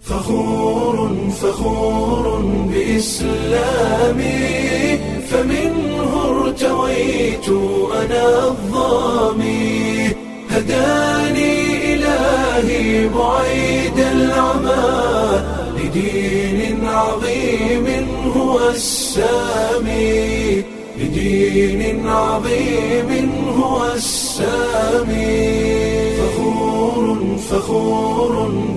فخور فخور بإسلامي فمنه ارتويت أنا الظامي هداني إلهي بعيد العمى لدين عظيم هو السامي لدين عظيم هو السامي فخور فخور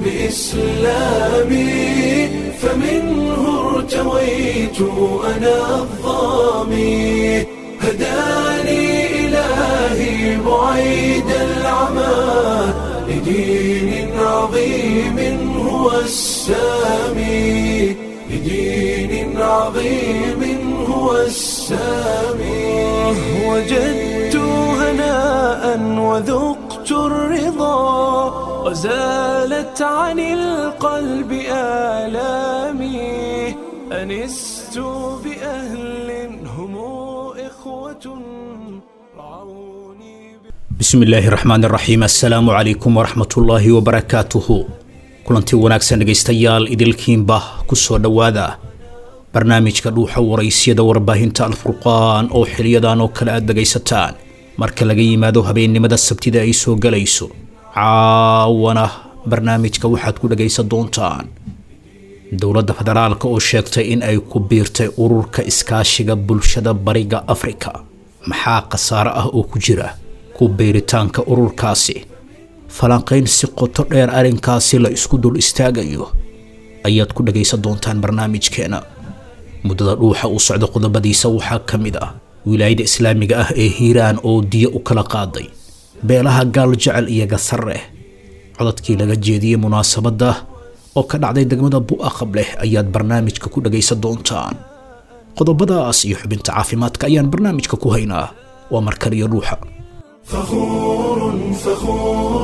بإسلامي فمنه ارتويت أنا الظامي هداني إلهي بعيد العمى لدين عظيم هو السامي لدين عظيم هو السامي وجدت هناء وذقت الرضا وزالت عن القلب آلامي أنست بأهل هم إخوة رعوني bismi illaahi raxmaan iraxiim assalaamu calaykum waraxmatullaahi wabarakaatuhu kulantii wanaagsan dhegaystayaal idilkiinba ku soo dhowaada barnaamijka dhuuxa waraysyada warbaahinta alfurqaan oo xiliyadan oo kale aad dhegaysataan marka laga yimaado habeennimada sabtida ay soo galayso caawana barnaamijka waxaad ku dhagaysan doontaan dowladda federaalka oo sheegtay in ay ku biirtay ururka iskaashiga bulshada bariga afrika maxaa khasaare ah oo ku jira ku biiritaanka ururkaasi falanqayn si qoto dheer arrinkaasi la isku dul istaagayo ayaad ku dhagaysan doontaan barnaamijkeena muddada dhuuxa uu socdo qodobadiisa waxaa ka mid ah wilaayada islaamiga ah ee hiiraan oo diyo u kala qaaday beelaha gaal jecel iyo gasarre codadkii laga jeediyey munaasabadda oo ka dhacday degmada bu'aqab leh ayaad barnaamijka ku dhagaysan doontaan qodobadaas iyo xubinta caafimaadka ayaan barnaamijka ku haynaa waa markar iyo dhuuxa فخور فخور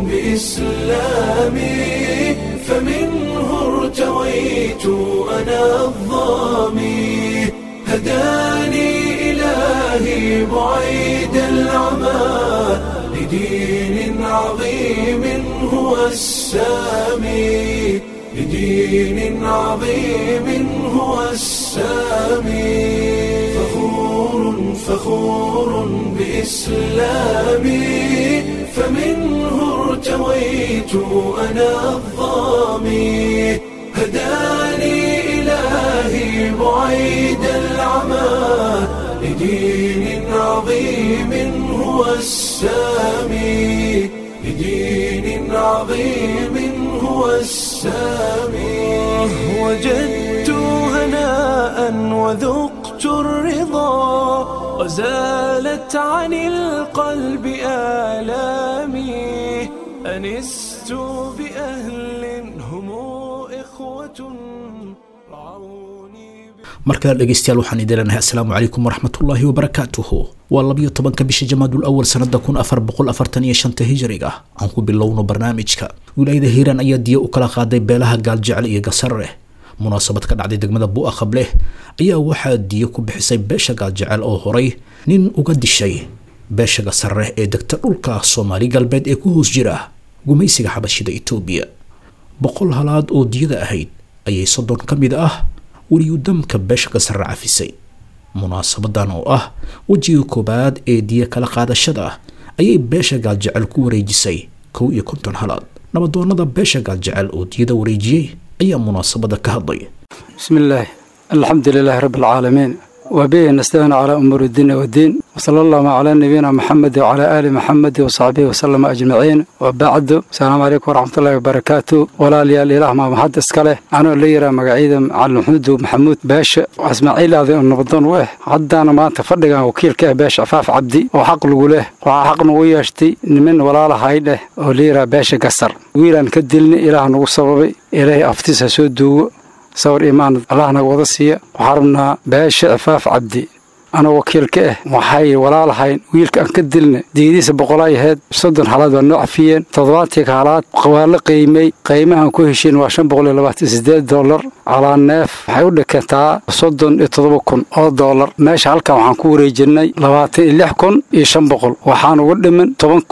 بإسلامي فمنه ارتويت أنا الظامي هداني إلهي بعيد العمى لدين عظيم هو السامي لدين عظيم هو السامي فخور فخور بإسلامي فمنه ارتويت أنا الظامي هداني إلهي بعيد العمى لدين عظيم هو السامي لدين عظيم هو السامي وجدت هناء وذقت الرضا وزالت عن القلب آلامي أنست بأهل هم إخوة رعوني markale dhegaystayaal waxaan idin leenahay assalaamu calaykum waraxmatullaahi wabarakaatuhu waa labiyo tobanka bisha jamaadul awal sanada kun afar boqol afartan iyo shanta hijriga aan ku bilowno barnaamijka wilaayada hiiraan ayaa diyo u kala qaaday beelaha gaaljecel iyo gasarre munaasabad ka dhacday degmada bu'aqab leh ayaa waxaa diyo ku bixisay beesha gaaljecel oo horay nin uga dishay beesha gasarre ee degta dhulka soomaali galbeed ee ku hoos jira gumaysiga xabashida etoobiya boqol halaad oo diyada ahayd ayay soddon ka mid ah weliyudamka beesha gasarre cafisay munaasabadan oo ah wejiga koobaad ee diya kala qaadashada ayay beesha gaaljecel ku wareejisay kow iyo konton halaad nabadoonada beesha gaaljecel oo diyada wareejiyey ayaa munaasabada ka hadlay بسم الله الحمد لله رب العالمين وبه نستعين على أمور الدين والدين وصلى الله على نبينا محمد وعلى آل محمد وصحبه وسلم أجمعين وبعد السلام عليكم ورحمة الله وبركاته ولا لي الإله ما محد اسكاله أنا اللي يرى مقعيدا على محمود ومحمود باش واسماعيل هذا النبضان ويه عدانا ما تفرق وكيل كه باش عفاف عبدي وحق له وحق نوياشتي من ولا له هايله اللي يرى باش قصر ويلان كدلني إله نو سببي إلهي أفتيس سودو sawir imaan allah naga wada siiya waxaa rabnaa beesha cifaaf cabdi ana wakiil ka ah waxay walaalahayn wiilka aan ka dilna diidiisa boqolay ahayd soddon halaad waa noo cafiyeen toddobaatii halaad waa la qiimay qiimahan ku heshiin waa shan boqol iyo labaatan sideed dollar calaa neef waxay u dhikantaa soddon iyo toddoba kun oo dollar meesha halkan waxaan ku wareejinay labaatan iyo lix kun iyo shan boqol waxaan uga dhiman toban kun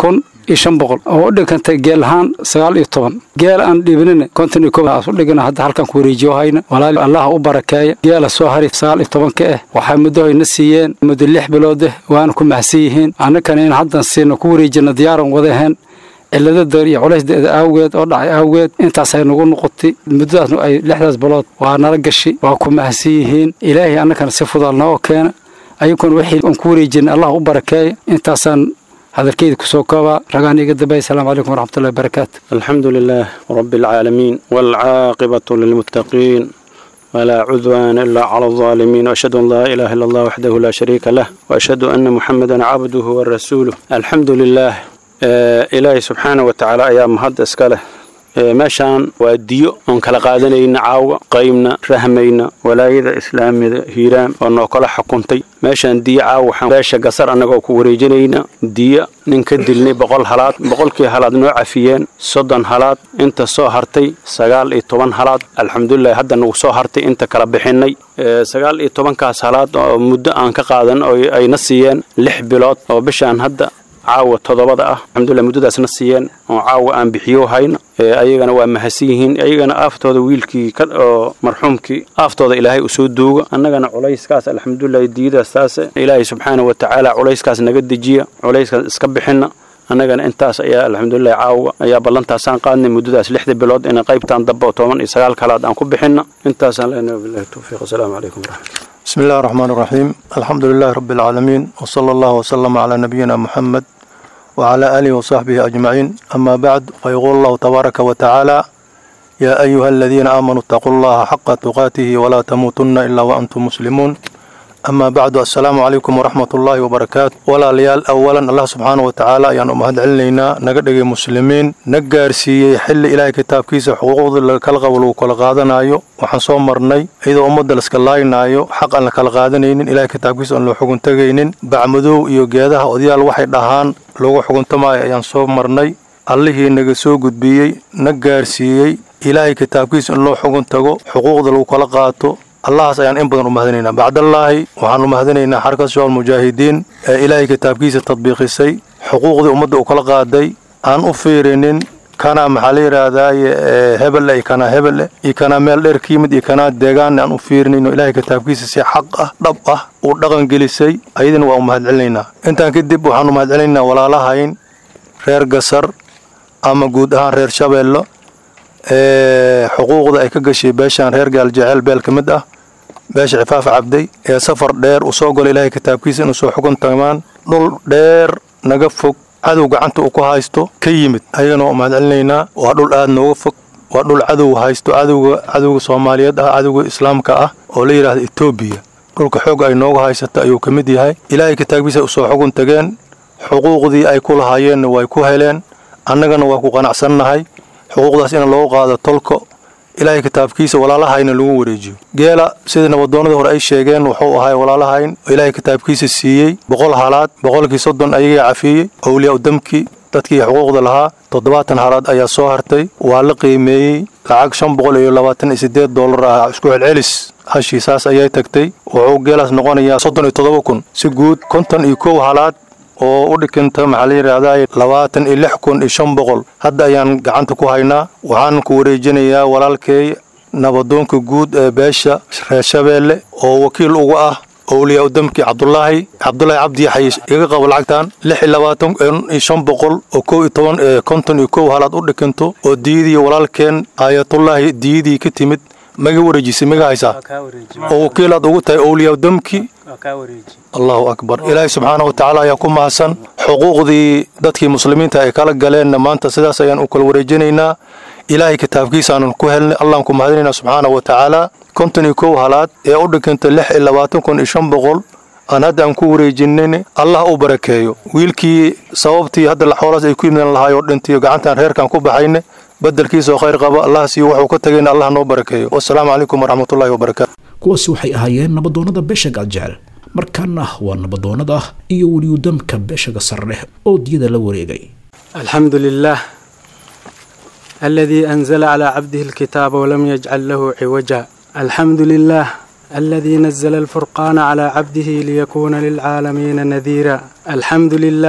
iyo shan boqol oo u dhigantay geel ahaan sagaal iyo toban geel aan dhiibinin konton iyo kow aas u dhigana hadda halkan ku wareejiyo hayna walaal allah u barakeeya geela soo hari sagaal iyo tobanka ah waxay muddo hayna siiyeen muddo lix bilood ah waana ku mahadsan yihiin annakana in haddan siina ku wareejina diyaaran wadaheen cilada dar iyo culaysdeeda awgeed oo dhacay awgeed intaasay nagu noqotay muddadaasna ay lixdaas bilood waa nala gashi waa ku mahadsan yihiin ilaahay annakana si fudaal noo keena ayaguna wixii aan ku wareejina allah u barakeeya intaasaan hadalkeyda kusoo koobaa ragaan iga dambey asalaamu calaykum waraxmatullahi wabarakaatu الحمد لله رب العالمين والعاقبة للمتقين ولا عدوان إلا على الظالمين وأشهد أن لا إله إلا الله وحده لا شريك له وأشهد أن محمدا عبده ورسوله الحمد لله آه إلهي سبحانه وتعالى أيام هذا إسكاله meeshaan waa diyo oon kala qaadanayna caawa qaybna rahmayna walaayada islaamida hiiraan oo noo kala xukuntay meeshaan diyo caawa waxaan beesha gasar annagoo ku wareejinayna diyo nin ka dilnay boqol halaad boqolkii halaad noo cafiyeen soddon halaad inta soo hartay sagaal iyo toban halaad alxamdulilah hadda nagu soo hartay inta kala bixinay sagaal iyo tobankaas halaad oo muddo aan ka qaadan oo ayna siiyeen lix bilood oo bishaan hadda caawa toddobada ah alxamdulilah muddadaasna siiyeen oo caawa aan bixiyo hayna ayagana waa mahadsan yihiin ayagana aaftooda wiilkii oo marxuumkii aaftooda ilaahay usoo duuga annagana culayskaas alxamdulilah diidaas taas ilaahay subxaana wa tacaala culayskaas naga dejiya culayskaas iska bixina annagana intaas ayaa alxamdulilah caawa ayaa ballantaasaan qaadnay muddadaas lixda bilood ina qaybtaan damba oo toban iyo sagaal kalaad aan ku bixina intaasaan leenahay billahi towfiiq wasalaamu calaykum waraxmatullah بسم الله الرحمن الرحيم الحمد لله رب العالمين وصلى الله وسلم على نبينا محمد وعلى آله وصحبه أجمعين أما بعد فيقول الله تبارك وتعالى يا أيها الذين آمنوا اتقوا الله حق تقاته ولا تموتن إلا وأنتم مسلمون أما بعد السلام عليكم ورحمة الله وبركاته ولا ليال أولا الله سبحانه وتعالى يعني أمهد علينا نقدر مسلمين نقار سي حل إلهي كتاب كيس حقوق الكلغة ولو كل قادنايو waxaan soo marnay iyadoo ummadda la iska laaynaayo xaq aan la kala qaadanaynin ilaahay kitaabkiisa aan loo xugun tegaynin bacmadow iyo geedaha odayaal waxay dhahaan lagu xuguntamaayo ayaan soo marnay allihii naga soo gudbiyey na gaarsiiyey ilaahay kitaabkiisa in loo xugun tago xuquuqda lagu kala qaato allahaas ayaan in badan u mahadinaynaa bacdallaahi waxaan u mahadinaynaa xarka shabaab mujaahidiin ee ilaahay kitaabkiisa tadbiiqisay xuquuqdii ummadda u kala qaaday aan u fiirinin kana maxaa la yidhaahdaaye hebelle iyo kanaa hebelle iyo kanaa meel dheer ka yimid iyo kanaa deegaanna aan u fiirinayno ilaahay kitaabkiisa si xaq ah dhab ah uu dhaqan gelisay ayadina waa u mahadcelinaynaa intaan kadib waxaan u mahadcelinaynaa walaalahayn reer gasar ama guud ahaan reer shabeello ee xuquuqda ay ka gashay beeshaan reer gaaljeceel beel ka mid ah beesha cifaaf cabday ee safar dheer uu soo galo ilaahay kitaabkiisa inuu soo xugun tamaan dhul dheer naga fog cadow gacanta uu ku haysto ka yimid ayagana waa mahadcelinaynaa waa dhul aad nooga fog waa dhul cadow haysto cadowga cadowga soomaaliyeed ah cadowga islaamka ah oo la yidhaahda etoobiya dhulka xoog ay nooga haysato ayuu ka mid yahay ilaahay kitaabkiisa usoo xugun tageen xuquuqdii ay ku lahaayeenna way ku heleen annagana waa ku qanacsannahay xuquuqdaas in loogu qaado tolko ilaahay kitaabkiisa walaalahayna lagu wareejiyo geela sidii nabadoonnadii hore ay sheegeen wuxuu ahay walaalahayn oo ilaahay kitaabkiisa siiyey boqol halaad boqolkii soddon ayagaa cafiyey owliyaa udamkii dadkii xuquuqda lahaa toddobaatan halaad ayaa soo hartay waa la qiimeeyey lacag shan boqol iyo labaatan iyo siddeed dollar ah isku celcelis hashii saas ayay tagtay wuxuu geelaas noqonayaa soddon iyo toddoba kun si guud konton iyo kow halaad oo u dhikinta maxaa la yidhaahdaa labaatan iyo lix kun iyo shan boqol hadda ayaan gacanta ku haynaa waxaan ku wareejinayaa walaalkay nabadoonka guud ee beesha reer shabeelle oo wakiil uga ah owliyaa udamkii cabdulaahi cabdulaahi cabdi yaxay iga qabo lacagtan lix iyo labaatan iyo shan boqol oo kow iyo toban konton iyo kow halaad u dhikinto oo diyadii walaalkeen aayatullaahi diyadii ka timid maga wareejisay maga haysaa oo wakiilaad ugu tahay owliyaa udamkii allahu akbar ilaahay subxaana wa tacaala ayaa ku mahadsan xuquuqdii dadkii muslimiinta ay kala galeenna maanta sidaas ayaan u kala wareejinaynaa ilaahay kitaabkiisaanan ku helnay allaan ku mahadinaynaa subxaana wa tacaala konton iyo kow halaad ee u dhiganta lix iyo labaatan kun iyo shan boqol aan hadda aan ku wareejinin allah u barakeeyo wiilkii sababtii hadda xoolaas ay ku yimideen lahaayoo dhintiyo gacantaan reerkan ku baxayne bedelkiisoo khayr qaba allah siiyo wuxuu ka tagayna allah noo barakeeyo wasalaamu calaykum waraxmatullahi wabarakaatu kuwaasi waxay ahaayeen nabadoonnada beesha gaaljecel markaana waa nabadoonnada iyo weliyudamka beesha gasarleh oo diyada la wareegay الحمد لله الذي أنزل على عبده الكتاب ولم يجعل له عوجا الحمد لله الذي نزل الفرقان على عبده ليكون للعالمين نذيرا الحمد لله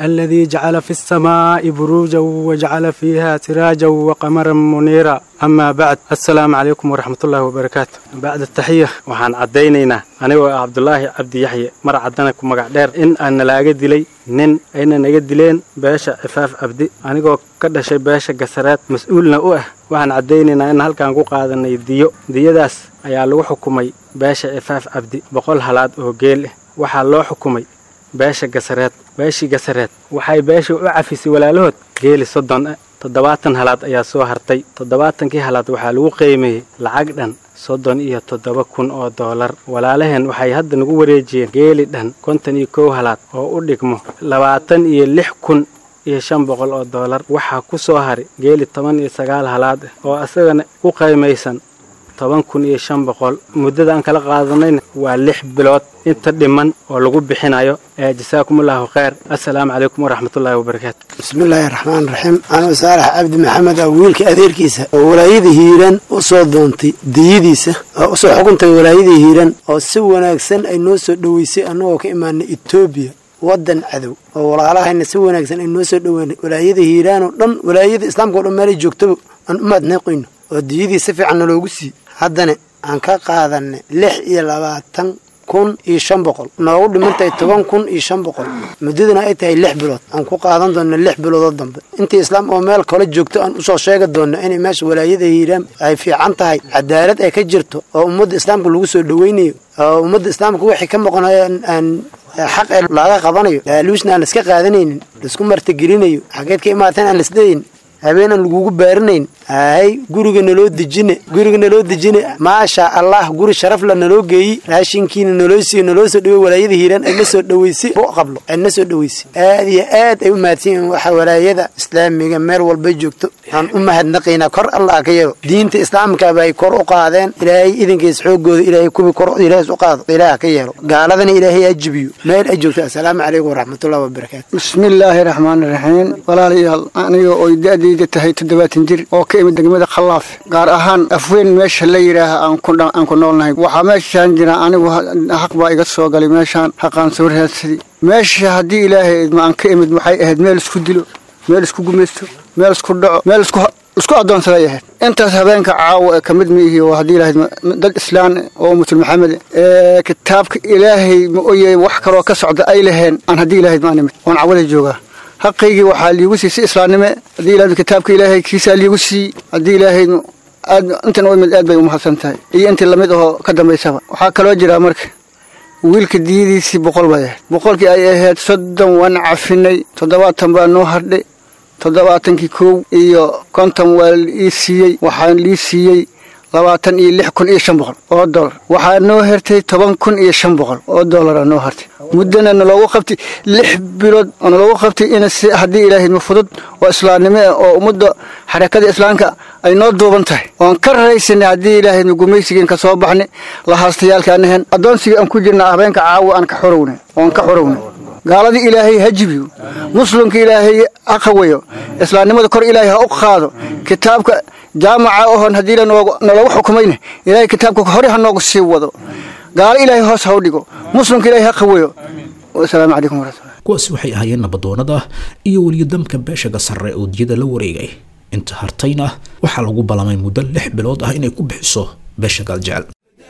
الذي جعل في السماء بروجا وجعل فيها سراجا وقمرا منيرا أما بعد السلام عليكم ورحمة الله وبركاته بعد التحية وحان عدينينا أنا عبد الله عبد يحيى مر عدنا كم دير إن أنا لاقي دلي nin ayna naga dileen beesha cifaaf abdi anigoo ka dhashay beesha gasareed mas-uulna u ah waxaan caddaynaynaa in halkaan ku qaadanay diyo diyadaas ayaa lagu xukumay beesha cifaaf abdi boqol halaad oo geel ah waxaa loo xukumay beesha gasareed beeshii gasareed waxay beesha u cafisay walaalahood geeli soddon ah toddobaatan halaad ayaa soo hartay toddobaatankii halaad waxaa lagu qiimeeyey lacag dhan soddon iyo toddoba kun oo doolar walaalaheen waxay hadda nagu wareejiyeen geeli dhan konton iyo kow halaad oo u dhigmo labaatan iyo lix kun iyo shan boqol oo doolar waxaa ku soo haray geeli toban iyo sagaal halaad ah oo isagana ku qiimaysan toban kun iyo shan boqol muddada aan kala qaadanayna waa lix bilood inta dhiman oo lagu bixinayo ee jasaakumullahu khayr assalaamu calaykum waraxmatullaahi wabarakaatu bismillaahi raxmaan raxiim anuu saalax cabdi maxamed ah wiilka adeerkiisa oo walaayada hiiraan u soo doontay diyadiisa oo usoo xukuntay walaayada hiiraan oo si wanaagsan ay noo soo dhoweysay annagoo ka imaanay etoobiya waddan cadow oo walaalahayna si wanaagsan ay noo soo dhoweynay walaayada hiiraan oo dhan walaayada islaamka o dhan meelay joogtaba aan u mahadnaqayno oo diyadii si fiican naloogu siiyey haddana aan ka qaadanay lix iyo labaatan kun iyo shan boqol noogu dhimantahay toban kun iyo shan boqol muddaduna ay tahay lix bilood aan ku qaadan doona lix biloodoo dambe intii islaam oo meel kale joogto aan usoo sheegi doona inay meesha walaayada hiiraan ay fiican tahay cadaalad ay ka jirto oo ummadda islaamka lagu soo dhoweynayo oo ummadda islaamka wixii ka maqnayo aan xaq ee laaga qabanayo laaluusna aan laiska qaadanaynin laisku martigelinayo xageed ka imaateen aan laisleeyin habeenaan lagugu baarinayn hay guriga naloo dejine guriga naloo dejine maasha allah guri sharafla naloo geeyi raashinkiina naloo siiyo naloo soo dhawey walaayada hiiraan ay na soo dhaweysay bu qablo ay na soo dhaweysay aad iyo aad ay u mahadsan yihiin waxa walaayada islaamiga meel walbay joogto aan u mahadnaqaynaa kor allah ka yeelo diinta islaamkaba ay kor u qaadeen ilaahay idinkiis xoogooda ilaahay kubi kor ilaahay u qaado ilaah ka yeelo gaaladana ilaahay ha jibiyo meel ay joogto assalaamu calaykum waraxmatullahi wabarakaatu bismillaahi raxmaani raxiim walaalayaal aniga oo da-dayda tahay toddobaatan jir oo ka imid degmada khallaaf gaar ahaan afweyn meesha la yidhaaha aan ku noolnahay waxaa meeshaan jira anigu xaq baa iga soo galay meeshaan xaqaan soo raadsaday meesha haddii ilaahay idma aan ka imid waxay ahayd meel isku dilo meel isku gumaysto meel isku dhaco meel isku isku addoonsaday ahayd intaas habeenka caawa ee ka mid miihi oo haddii ilahayd dad islaan oo musul maxamed ee kitaabka ilaahay ma oye wax kaloo ka socda ay laheen aan haddii ilahayd maan imid oon cawada joogaa xaqaygii waxaa liigu siiyey si islaamnime haddii ilahayd kitaabka ilaahay kiisaa liigu siiyey haddii ilaahayd aad intan u imid aad bay umahadsan tahay iyo intii lamid ahoo ka dambaysaba waxaa kaloo jiraa marka wiilka diyadiisii boqol bay ahayd boqolkii ay ahayd soddon waan cafinay toddobaatan baa noo hardhay toddobaatankii kow iyo konton waa ii siiyey waxaan lii siiyey labaatan iyo lix kun iyo shan boqol oo dolar waxaa noo hertay toban kun iyo shan boqol oo dolara noo hartay muddana naloogu qabtay lix bilood oo naloogu qabtay in si haddii ilaahayma fudud oo islaamnimo ah oo ummadda xarakada islaamka ay noo duuban tahay oon ka raraysanay haddii ilaahayma gumaysigeen ka soo baxnay lahaastayaalkaanahen addoonsigii aan ku jirna habeenka caawa aan ka xorownay oon ka xorownay gaaladii ilaahay ha jibiyo muslimka ilaahay ha qawayo islaamnimada kor ilaahay ha u qaado kitaabka jaamaca oon haddii naloogu xukumayna ilaahay kitaabka hore ha noogu sii wado gaalo ilaahay hoos ha u dhigo muslimka ilaahay ha qawayo asalaamu calaykum waraxmatullahi kuwaasi waxay ahaayeen nabadoonada iyo weliyodamka beeshaga sarre oo diyada la wareegay inta hartayna waxaa lagu ballamay muddo lix bilood ah inay ku bixiso beesha gaaljecel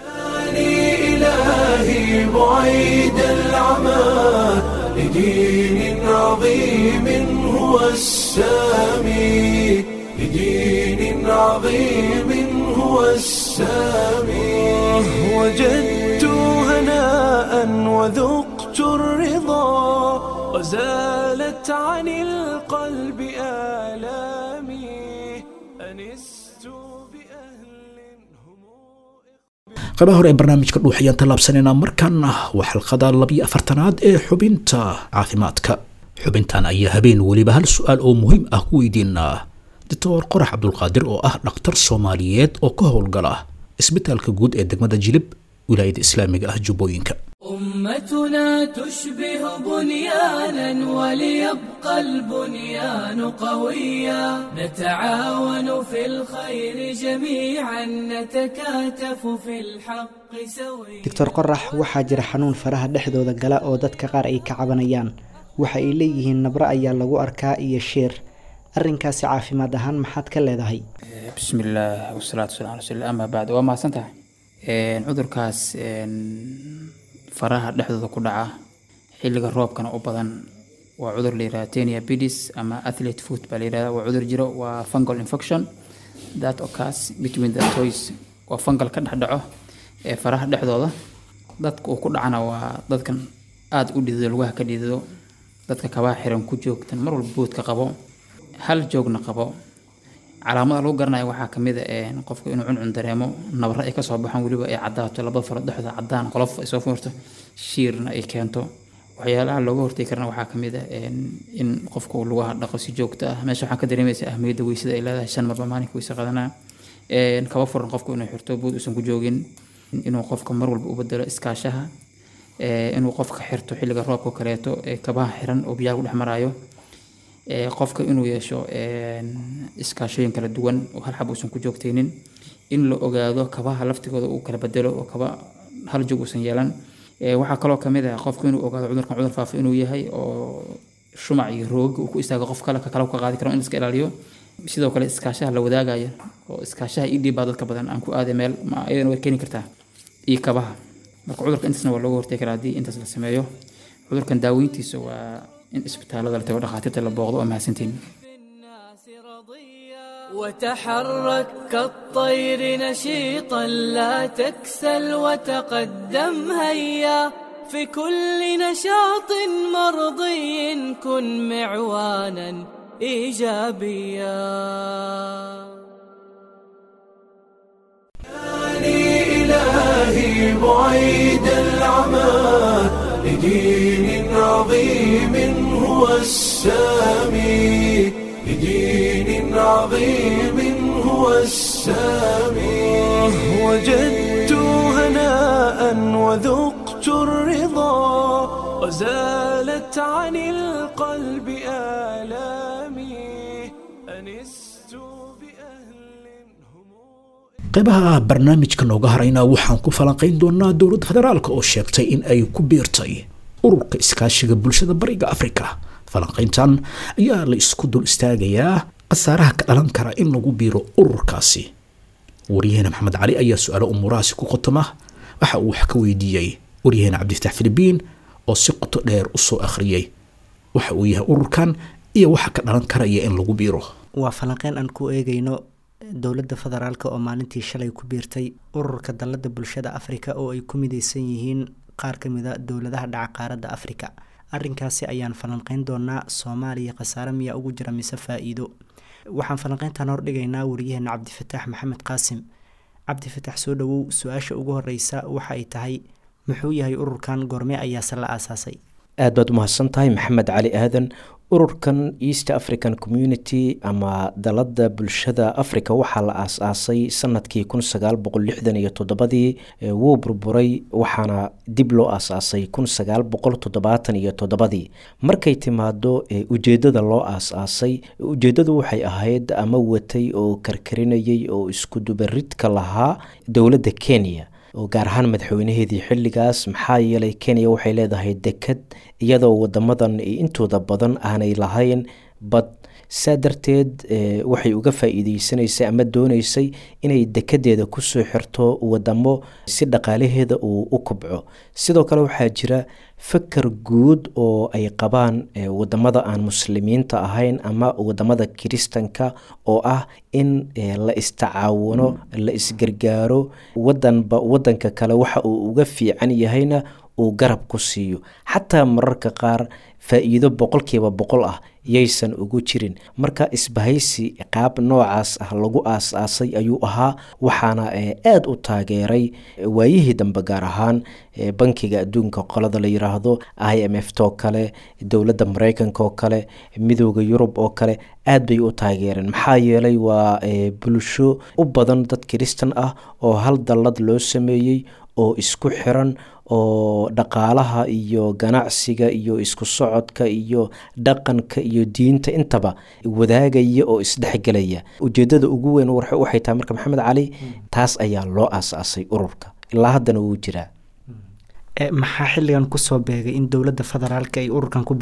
إلهي بعيد العمى لدين عظيم هو السامي لدين عظيم هو السامي وجدت هناء وذقت الرضا وزالت عن القلب آلامي أنست بأهل هم qaybaha hore ee barnaamijka dhuux ayaan tallaabsanaynaa markaana waa xalqada labiyo afartanaad ee xubinta caafimaadka xubintan ayaa habeen weliba hal su-aal oo muhiim ah ku weydiinaa doctor qorax cabdulqaadir oo ah dhakhtar soomaaliyeed oo ka howlgala isbitaalka guud ee degmada jilib wilaayada islaamiga ah jubbooyinka أمتنا تشبه بنيانا وليبقى البنيان قويا نتعاون في الخير جميعا نتكاتف في الحق سويا doctor qorax waxaa jira xanuun faraha dhexdooda gala oo dadka qaar ay ka cabanayaan waxa ay leeyihiin nabro ayaa lagu arkaa iyo sheer arrinkaasi caafimaad ahaan maxaad ka leedahay bismillaah wasalaatu wasalam ala rasuulillah amaa bacd waa mahadsan tahay cudurkaas faraha dhexdooda ku dhaca xilliga roobkana u badan waa cudur la yihahda tenia bidis ama athlete foot baa la yihahda waa cudur jiro waa fungal infection that occurs between the toys waa fungal ka dhex dhaco ee faraha dhexdooda dadka uu ku dhacana waa dadkan aada u dhidido lugaha ka dhidido dadka kabaha xiran ku joogtan mar walba boodka qabo hal joogna qabo calaamada lagu garanaya waxaa kamid a qofka inuu cuncun dareemo nabra ay kasoo baxaan weliba ay cadaato labada faro dhexda cadaan qolof ay soo furto shiirna ay keento waxyaalaha looga hortegi karana waxaa kamid a in qofka uu lugaha dhaqo si joogto ah meesha waxaa ka dareemaysa ahmiyadda weysada ay leedahay shan marba maalinka weyse qadanaa kaba furan qofku inuu xirto bood uusan ku joogin inuu qofka mar walba u bedelo iskaashaha inuu qofka xirto xilliga roobka kaleeto kabaha xiran oo biyaha ku dhex maraayo qofka inuu yeesho iskaashooyin kala duwan oo hal xab uusan ku joogtaynin in la ogaado kabaha laftigooda uu kala bedelo oo kaba hal joog uusan yeelan waxaa kaloo kamid ah qofku inuu ogaado cudurkan cudur faafa inuu yahay oo shumac iyo rooga uu ku istaago qof kale ka kale ka qaadi karo in iska ilaaliyo sidoo kale iskaashaha la wadaagaya oo iskaashaha ii dhiibbaa dadka badan aan ku aaday meel ma iyadana way keeni kartaa iyo kabaha marka cudurka intaasna waa looga hortegi karaa haddii intaas la sameeyo cudurkan daaweyntiisa waa in isbitaalada la tago dhakhaatiirta la booqdo waa mahadsantiin وتحرك كالطير نشيطا لا تكسل وتقدم هيا في كل نشاط مرضي كن معوانا ايجابيا إلهي بعيد العمى لدين عظيم هو السامي لدين عظيم هو السامي وجدت هناء وذقت الرضا وزالت عن القلب آلامي أنست بأهل qaybaha barnaamijka nooga harayna waxaan ku falanqayn doonaa dowladda federaalk oo sheegtay in ay ku biirtay ururka iskaashiga bulshada bariga afrika falanqayntan ayaa la isku dul istaagayaa khasaaraha ka dhalan kara in lagu biiro ururkaasi waryaheena maxamed cali ayaa su-aalo umuurahaasi ku qotoma waxa uu wax ka weydiiyey waryaheena cabdifatax filibiin oo si qoto dheer usoo akhriyey waxa uu yahay ururkan iyo waxa ka dhalan karaya in lagu biiro waa falanqeyn aan ku eegayno dowladda federaalk oo maalintii shalay ku biirtay ururka dalladda bulshada afrika oo ay ku mideysan yihiin qaar ka mid a dowladaha dhaca qaaradda afrika arrinkaasi ayaan falanqeyn doonaa soomaaliya khasaare miyaa ugu jira mise faa-iido waxaan falanqeyntan hordhigaynaa wariyaheena cabdifataax maxamed qaasim cabdifataax soo dhawow su-aasha ugu horeysa waxa ay tahay muxuu yahay ururkan goorme ayaase la aasaasay aad baad umahadsan tahay maxamed cali aadan ururkan east african community ama dalada bulshada africa waxaa la aas-aasay sanadkii kun sagaal boqol lixdan iyo toddobadii wuu burburay waxaana dib loo aas-aasay kun sagaal boqol toddobaatan iyo toddobadii markay timaado ujeedada loo aas-aasay ujeedadu waxay ahayd ama watay oo karkarinayay oo iskudubaridka lahaa dowladda kenya oo gaar ahaan madaxweynaheedii xilligaas maxaa yeelay kenya waxay leedahay deked iyadoo wadamadan intooda badan aanay lahayn bad saa darteed waxay uga faa-iideysanaysay ama dooneysay inay dekedeeda kusoo xirto wadamo si dhaqaalaheeda uu u kobco sidoo kale waxaa jira fakar guud oo ay qabaan wadamada aan muslimiinta ahayn ama wadamada kiristanka oo ah in la istacaawano la isgargaaro wadanba wadanka kale waxa uu uga fiican yahayna uu garab ku siiyo xataa mararka qaar faa-iido boqolkiiba boqol ah yaysan ugu jirin marka isbahaysi qaab noocaas ah lagu aas-aasay ayuu ahaa waxaana aada u taageeray waayihii dambe gaar ahaan bankiga adduunka qolada la yiraahdo i m f too kale dowladda mareykanka oo kale midooda yurub oo kale aad bay u taageereen maxaa yeelay waa bulsho u badan dad kiristan ah oo hal dallad loo sameeyey oo isku xiran oo dhaqaalaha iyo ganacsiga iyo isku socodka iyo dhaqanka iyo diinta intaba wadaagaya oo isdhexgelaya ujeedada ugu weyn waxay tahay marka maxamed cali taas ayaa loo aas-aasay ururka ilaa haddana wuu jiraa maxaa xilligan kusoo beegay in dowladda federaalk ay ururkan ku biirto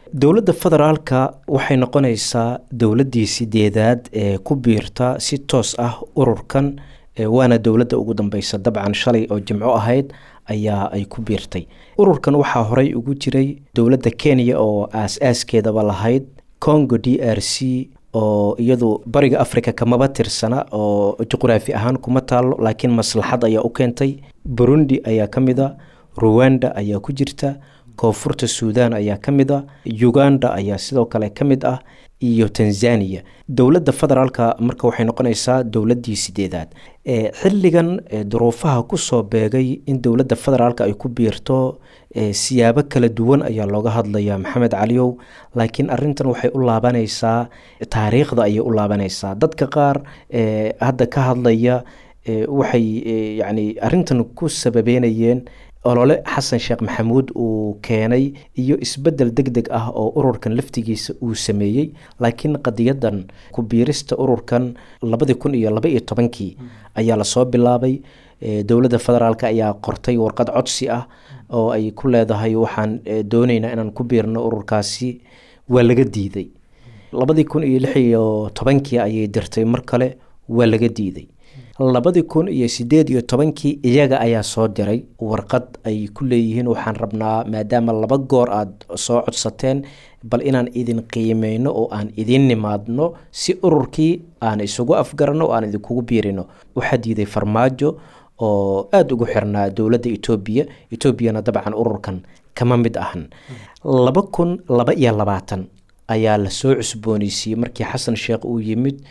dowladda federaalka waxay noqonaysaa dowladdii sideedaad ee ku biirta si toos ah ururkan waana dowladda ugu dambeysa dabcan shalay oo jimco ahayd ayaa ay ku biirtay ururkan waxaa horey ugu jiray dowladda kenya oo aas-aaskeedaba lahayd congo d r c oo iyadu bariga africa kamaba tirsana oo juqraafi ahaan kuma taalo laakiin maslaxad ayaa u keentay burundi ayaa ka mid a ruwanda ayaa ku jirta koonfurta suudan ayaa ka mid a uganda ayaa sidoo kale ka mid ah iyo tanzania dowladda federaalka marka waxay noqonaysaa dowladdii sideedaad xilligan duruufaha kusoo beegay in dowladda federaalka ay ku biirto siyaabo kala duwan ayaa looga hadlayaa maxamed caliyow laakiin arintan waxay u laabanaysaa taariikhda ayay u laabanaysaa dadka qaar hadda ka hadlaya waxay yani arintan ku sababeynayeen olole xasan sheekh maxamuud uu keenay iyo isbedel deg deg ah oo ururkan laftigiisa uu sameeyey laakiin qadiyadan ku biirista ururkan labadii kun iyo laba iyo tobankii ayaa lasoo bilaabay dowladda federaalk ayaa qortay warqad codsi ah oo ay ku leedahay waxaan dooneynaa inaan ku biirno ururkaasi waa laga diiday labadii kun iyo lix iyo tobankii ayay dirtay mar kale waa laga diiday labadii kun iyo sideed iyo tobankii iyaga ayaa soo diray warqad ay ku leeyihiin waxaan rabnaa maadaama laba goor aada soo codsateen bal inaan idin qiimeyno oo aan idin nimaadno si ururkii aan isugu afgarano oo aan idinkugu biirino waxaa diiday farmaajo oo aada ugu xirnaa dowladda etoobiya etoobiyana dabcan ururkan kama mid ahan laba kun laba iyo labaatan ayaa lasoo cusbooneysiiyey markii xasan sheekh uu yimid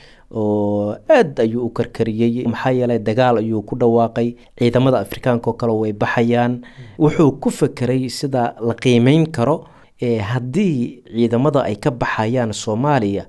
oo aada ayuu u karkariyey maxaa yeelay dagaal ayuu ku dhawaaqay ciidamada afrikaanka oo kale way baxayaan wuxuu ku fekeray sida la qiimeyn karo haddii ciidamada ay ka baxayaan soomaaliya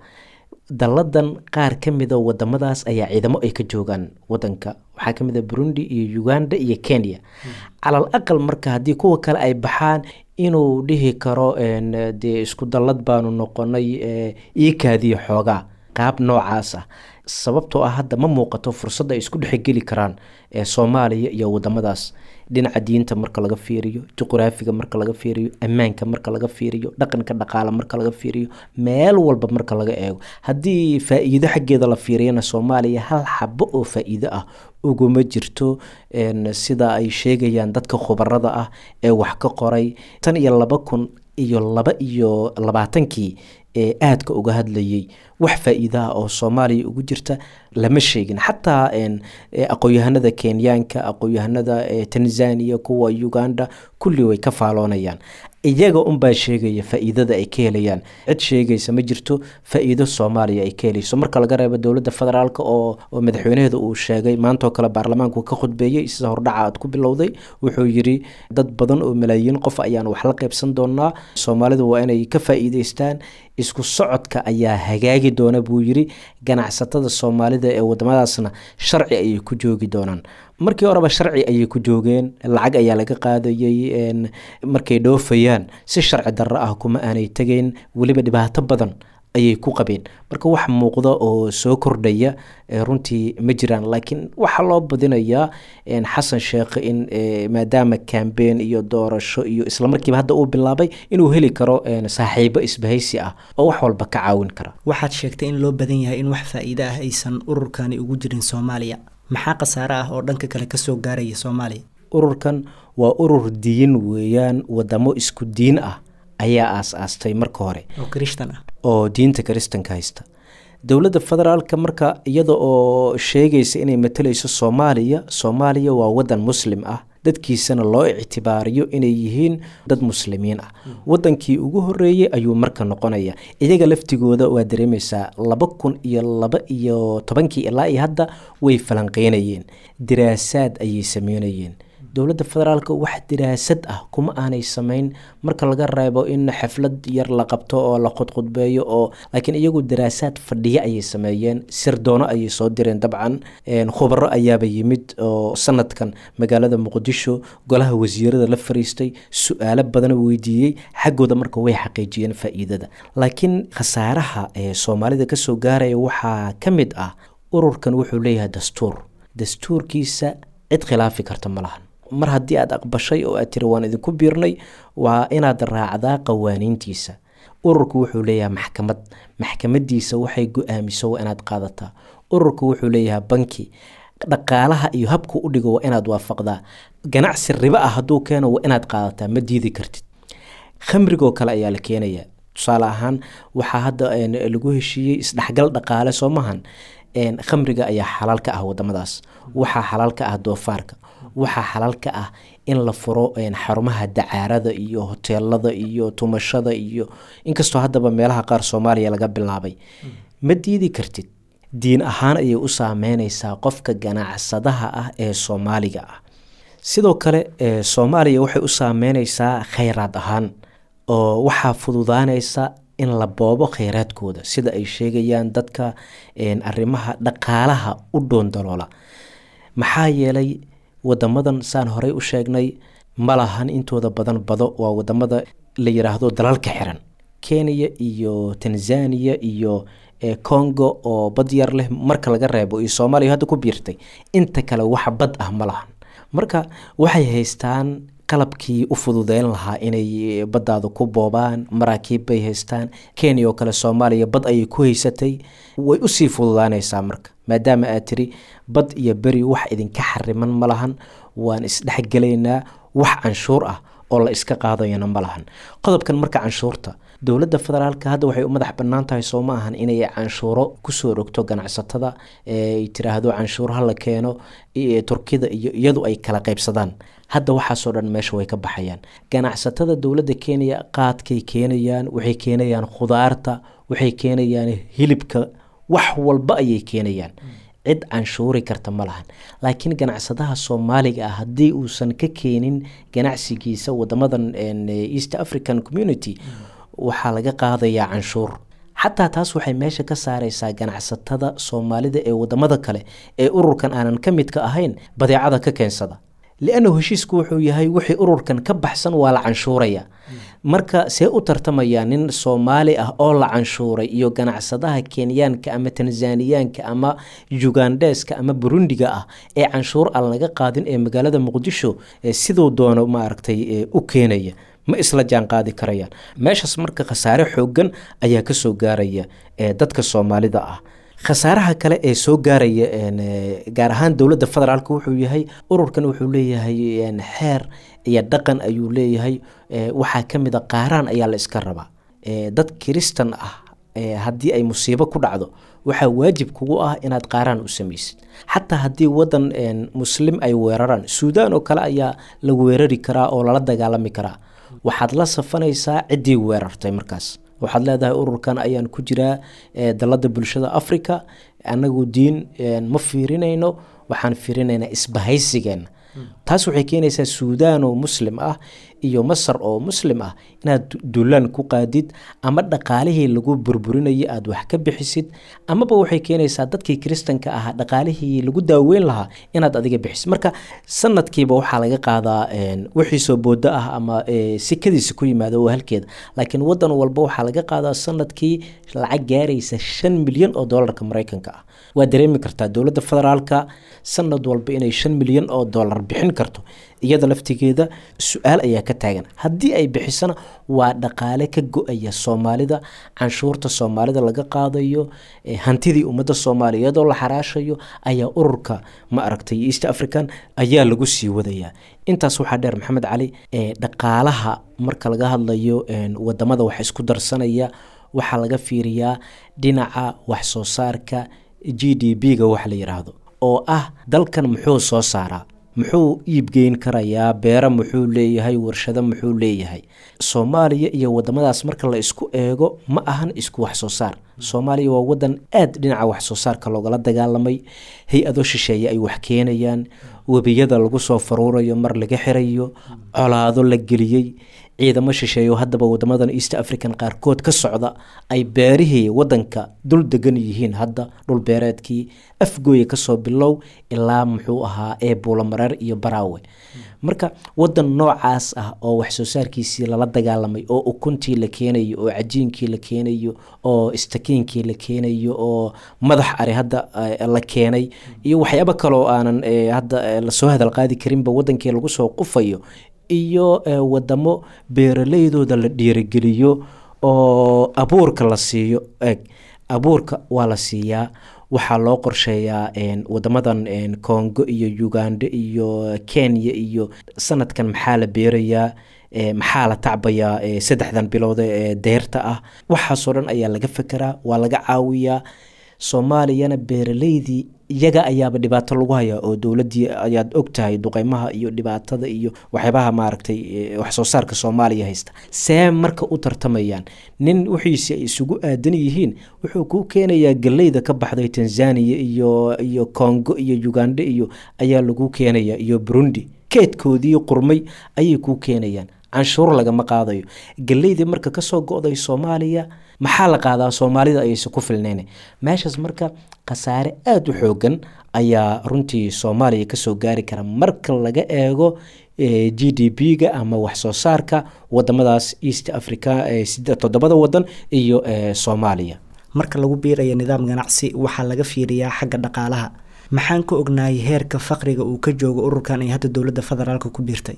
dalladan qaar ka mida wadamadaas ayaa ciidamo ay ka joogaan wadanka waxaa kamid a burundi iyo uganda iyo kenya calal aqal marka haddii kuwa kale ay baxaan inuu dhihi karo dee isku dallad baanu noqonay iikaadiyo xoogaa qaab noocaas ah sababtoo ah hadda ma muuqato fursadda ay isku dhexgeli karaan ee soomaaliya iyo wadamadaas dhinaca diinta marka laga fiiriyo juqraafiga marka laga fiiriyo ammaanka marka laga fiiriyo dhaqanka dhaqaale marka laga fiiriyo meel walba marka laga eego haddii faa-iido xaggeeda la fiiriyana soomaaliya hal xabo oo faa-iido ah uguma jirto sida ay sheegayaan dadka khubarada ah ee wax ka qoray tan iyo laba kun iyo laba iyo labaatankii ee aadka uga hadlayay wax faa-iidaha oo soomaaliya ugu jirta lama sheegin xataa aqoon-yahanada kenyaanka aqoon-yahanada tanzania kuwa uganda kulli way ka faaloonayaan iyaga unbaa sheegaya faa-iidada ay ka helayaan cid sheegaysa ma jirto faa-iido soomaaliya ay ka helayso marka laga reebo dowladda federaalk oo madaxweynaheeda uu sheegay maantoo kale baarlamaanku ka khudbeeyey sida hordhaca aad ku bilowday wuxuu yiri dad badan oo malaayiin qof ayaan wax la qaybsan doonaa soomaalidu waa inay ka faa-iideystaan isku socodka ayaa hagaagi doona buu yiri ganacsatada soomaalida ee wadamadaasna sharci ayay ku joogi doonaan markii horeba sharci ayay ku joogeen lacag ayaa laga qaadayay markay dhoofayaan si sharci darro ah kuma aanay tegeyn weliba dhibaato badan ayay ku qabeen marka wax muuqda oo soo kordhaya runtii ma jiraan laakiin waxaa loo badinayaa xasan sheekh in maadaama cambein iyo doorasho iyo islamarkiiba hadda uu bilaabay inuu heli karo saaxiibo isbahaysi ah oo wax walba ka caawin kara waxaad sheegtay in loo badan yahay in wax faa-iide ah aysan ururkani ugu jirin soomaaliya maxaa khasaare ah oo dhanka kale kasoo gaaraya soomaaliya ururkan waa urur diin weeyaan wadamo isku diin ah ayaa aas-aastay marka hore oo krishtan ah oo diinta kiristanka haysta dowladda federaalka marka iyada oo sheegaysa inay matalayso soomaaliya soomaaliya waa wadan muslim ah dadkiisana loo ictibaariyo inay yihiin dad muslimiin ah wadankii ugu horeeyey ayuu marka noqonaya iyaga laftigooda waa dareemaysaa laba kun iyo laba iyo tobankii ilaa iyo hadda way falanqeynayeen diraasaad ayay sameynayeen dowladda federaalk wax diraasad ah kuma aanay samayn marka laga reebo in xaflad yar la qabto oo la khudkhudbeeyo oo laakiin iyagu daraasaad fadhiyo ayay sameeyeen sirdoono ayay soo direen dabcan khubaro ayaaba yimid oo sanadkan magaalada muqdisho golaha wasiirada la fariistay su-aalo badan weydiiyey xaggooda marka way xaqiijiyeen faa-iidada laakiin khasaaraha ee soomaalida kasoo gaaraya waxaa ka mid ah ururkan wuxuu leeyahay dastuur dastuurkiisa cid khilaafi karta ma lahan mar haddii aad aqbashay oo aad tiri waan idinku biirnay waa inaad raacdaa qawaaniintiisa ururku wuxuu leeyahay maxkamad maxkamadiisa waxay go-aamiso waa inaad qaadataa ururku wuxuu leeyahay banki dhaqaalaha iyo habku u dhigo waa inaad waafaqdaa ganacsi ribo ah hadduu keeno waa inaad qaadataa ma diidi kartid khamrigoo kale ayaa la keenaya tusaale ahaan waxaa hadda lagu heshiiyey isdhexgal dhaqaale soo mahan khamriga ayaa xalaal ka ah wadamadaas waxaa xalaal ka ah doofaarka waxaa xalaal ka ah in la furo xarumaha dacaarada iyo hoteelada iyo tumashada iyo inkastoo haddaba meelaha qaar soomaaliya laga bilaabay ma diidi kartid diin ahaan ayay u saameyneysaa qofka ganacsadaha ah ee soomaaliga ah sidoo kale soomaaliya waxay u saameyneysaa khayraad ahaan oo waxaa fududaaneysa in la boobo kheyraadkooda sida ay sheegayaan dadka arrimaha dhaqaalaha u dhoondaloola maxaa yeelay wadamadan saan horey u sheegnay ma lahan intooda badan bado waa wadamada la yiraahdo dalalka xiran kenya iyo tanzania iyo congo oo bad yar leh marka laga reebo iyo soomaaliya hadda ku biirtay inta kale wax bad ah ma lahan marka waxay haystaan qalabkii u fududeyn lahaa inay baddaada ku boobaan maraakiib bay haystaan kenya oo kale soomaaliya bad ayay ku haysatay way usii fududaaneysaa marka maadaama aad tiri bad iyo beri wax idinka xariman ma lahan waan isdhexgelaynaa wax canshuur ah oo la iska qaadayana ma lahan qodobkan marka canshuurta dowladda federaalka hadda waxay u madax bannaan tahay soo ma ahan inay canshuuro kusoo rogto ganacsatada ay tiraahdo canshuur ha la keeno turkida iyo iyadu ay kala qaybsadaan hadda waxaasoo dhan meesha way ka baxayaan ganacsatada dowladda kenya qaadkay keenayaan waxay keenayaan khudaarta waxay keenayaan hilibka wax walba ayay keenayaan cid canshuuri karta ma lahan laakiin ganacsadaha soomaaliga ah haddii uusan ka keenin ganacsigiisa wadamadan east african community waxaa laga qaadayaa canshuur xataa taas waxay meesha ka saareysaa ganacsatada soomaalida ee wadamada kale ee ururkan aanan ka midka ahayn badeecada ka keensada liannahu heshiisku wuxuu yahay wixii ururkan ka baxsan waa la canshuuraya marka see u tartamaya nin soomaali ah oo la canshuuray iyo ganacsadaha kenyaanka ama tanzaniyaanka ama ugandheska ama burundiga ah ee canshuur aan laga qaadin ee magaalada muqdisho siduu doono maaragtay u keenaya ma isla jaan qaadi karayaan meeshaas marka khasaare xoogan ayaa kasoo gaaraya dadka soomaalida ah khasaaraha kale ee soo gaaraya gaar ahaan dowladda federaalk wuxuu yahay ururkan wuxuu leeyahay xeer iyo dhaqan ayuu leeyahay waxaa ka mid a qaaraan ayaa la iska rabaa dad kiristan ah haddii ay musiibo ku dhacdo waxaa waajib kugu ah inaad qaaraan u samaysid xataa haddii wadan muslim ay weeraraan suudaan oo kale ayaa la weerari karaa oo lala dagaalami karaa waxaad la safanaysaa ciddii weerartay markaas waxaad leedahay ururkan ayaan ku jiraa dalada bulshada africa anagu diin ma fiirinayno waxaan fiirinaynaa isbahaysigeena taas waxay keenaysaa suudaan oo muslim ah iyo masar oo muslim ah inaad dulaan ku qaadid ama dhaqaalihii lagu burburinayay aada wax ka bixisid amaba waxay keenaysaa dadkii kiristanka ahaa dhaqaalihii lagu daaweyn lahaa inaad adiga bixisid marka sanadkiiba waxaa laga qaadaa wixii soo boodo ah ama sikadiisa ku yimaado oo halkeeda laakiin wadan walba waxaa laga qaadaa sanadkii lacag gaaraysa shan milyan oo doolarka mareykanka ah waa dareemi kartaa dowladda federaalka sanad walba inay shan milyan oo doolar bixin karto iyada laftigeeda su-aal ayaa ka taagan haddii ay bixisana waa dhaqaale ka go-aya soomaalida canshuurta soomaalida laga qaadayo hantidii ummadda soomaaliyeed oo la xaraashayo ayaa ururka ma aragtay east african ayaa lagu sii wadayaa intaas waxaa dheer maxamed cali dhaqaalaha marka laga hadlayo wadamada wax isku darsanaya waxaa laga fiiriyaa dhinaca wax soo saarka g d b ga wax la yiraahdo oo ah dalkan muxuu soo saaraa muxuu iibgeyn karayaa beero muxuu leeyahay warshado muxuu leeyahay soomaaliya iyo wadamadaas marka la isku eego ma ahan isku wax soo saar soomaaliya waa wadan aada dhinaca wax soo saarka loogala dagaalamay hay-ado shisheeye ay wax keenayaan webiyada lagu soo faruurayo mar laga xirayo colaado la geliyey ciidamo shisheeyo haddaba wadamadan east african qaarkood ka socda ay beerihii wadanka dul degan yihiin hadda dhul beereedkii afgooya kasoo bilow ilaa muxuu ahaa ee buulamareer iyo baraawe marka wadan noocaas ah oo wax soo saarkiisii lala dagaalamay oo ukuntii la keenayo oo cajiinkii la keenayo oo istakiinkii la keenayo oo madax ari hadda la keenay iyo waxyaabo kaloo aanan hadda lasoo hadal qaadi karinba wadankii lagu soo qufayo iyo wadamo beeraleydooda la dhiirigeliyo oo abuurka la siiyo eg abuurka waa la siiyaa waxaa loo qorsheeyaa wadamadan congo iyo uganda iyo kenya iyo sanadkan maxaa la beerayaa maxaa la tacbayaa saddexdan bilood ee deerta ah waxaasoo dhan ayaa laga fekeraa waa laga caawiyaa soomaaliyana beeraleydii iyaga ayaaba dhibaato lagu hayaa oo dowladii ayaad ogtahay duqeymaha iyo dhibaatada iyo waxyaabaha maaragtay wax soo saarka soomaaliya haysta see marka u tartamayaan nin wixiisi ay isugu aadan yihiin wuxuu kuu keenayaa galeyda ka baxday tanzania iyo iyo congo iyo uganda iyo ayaa lagu keenaya iyo burundi keedkoodii qurmay ayay kuu keenayaan canshuur lagama qaadayo galeydii marka kasoo go-day soomaaliya maxaa la qaadaa soomaalida ayayse ku filnayn meeshaas marka khasaare aada u xoogan ayaa runtii soomaaliya kasoo gaari kara marka laga eego g d p ga ama waxsoo saarka wadamadaas east africa toddobada wadan iyo soomaaliya marka lagu biiraya nidaam ganacsi waxaa laga fiiriyaa xagga dhaqaalaha maxaan ka ognahay heerka faqriga uu ka joogo ururkan ay hadda dowladda federaalk ku biirtay